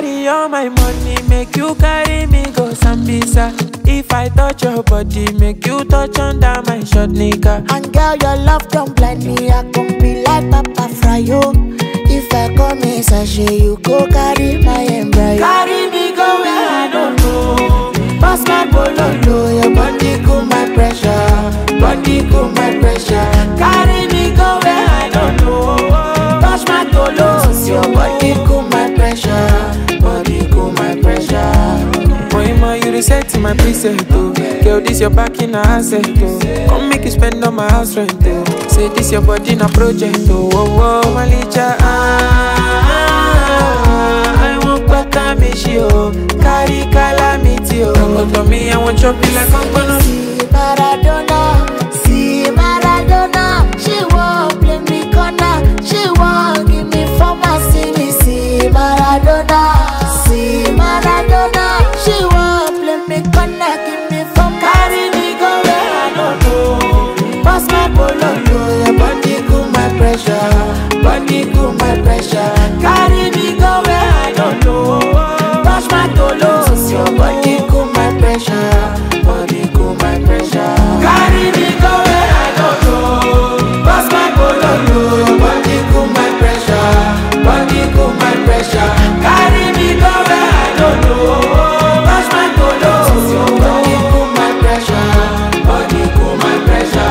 Carry all my money, make you carry me go Sambisa. If I touch your body, make you touch under my short nigga. And girl, your love don't blind me. I can be like Papa Fryo. If I come in sachet, you go carry my embryo. Carry me go where I don't know. Pass my bololo, your body cool my pressure. Body cool my pressure. Carry me go where I don't know. Touch my tolos, your body cool my pressure. Body cool my pressure. Moima, you reset my preset, oh. Girl, this your back in a asset, oh. Come make you spend on my house rent, oh. Say this your body in a project, oh. Oh, oh, Malicha, ah, ah, ah. I want kwata me she, oh. Carry calamity, oh. Come to me, I want chop you like I'm gonna See Maradona, see Maradona. She won't play me corner. She won't give me former. See me, see Maradona, see Maradona. She won't play me corner. Give me former. Carry me go where I don't know. Pass my bololo, your body cool my pressure. Body cool my pressure. Carry me go where I don't know. Touch my tolos, your body cool my pressure. Body cool my pressure. Carry me go where I don't know. Pass my bololo, your body cool my pressure. Body cool my pressure. Carry me go where I don't know. Touch my tolos, your body cool my pressure. Body cool my pressure.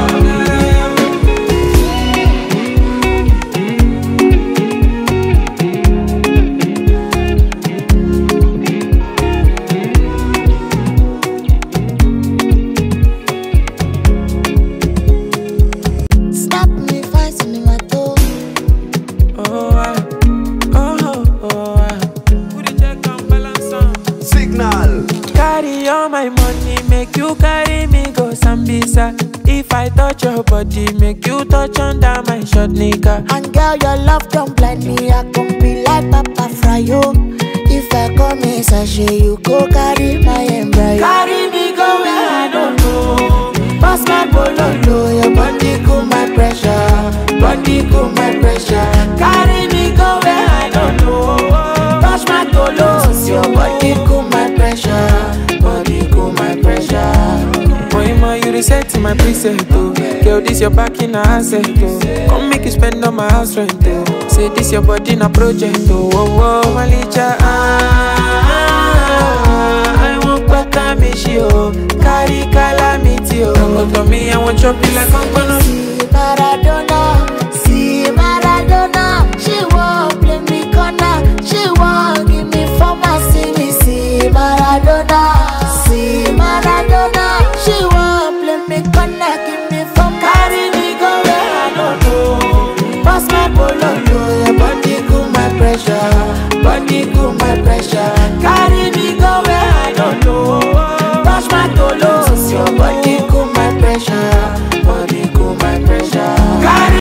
Stop me fighting my toe. Oh, ah, oh, oh, ah. Put the check and balance on. Signal. Carry all my money, make you carry me go Sambisa. If I touch your body, make you touch under my short nigga. And girl, your love don't blind me. I can be like Papa Fryo. If I come in sachet, you go carry my embryo. Carry me go where I don't know. Pass my bololo, your body cool my pressure. Body cool my pressure. Carry me go where I don't know. Touch my tolos, your body cool my pressure. Body cool my pressure. Moima, you reset my preset, oh. Girl, this your back in a asset, oh. Come make you spend on my house rent, oh. Say this your body in a project, oh. Oh, oh, Malicha, ah, ah, ah. I want kwata me she, oh. Carry calamity, oh. Come to me, I want chop you like I'm gonna See Maradona, see Maradona. She won't play me corner. She won't give me former. See me, see Maradona, see Maradona. She won't play me corner. Give me former. Carry me go where I don't know. Pass my bololo, your body cool my pressure. Body cool my pressure. Carry me go where I don't know. Touch my tolos, your body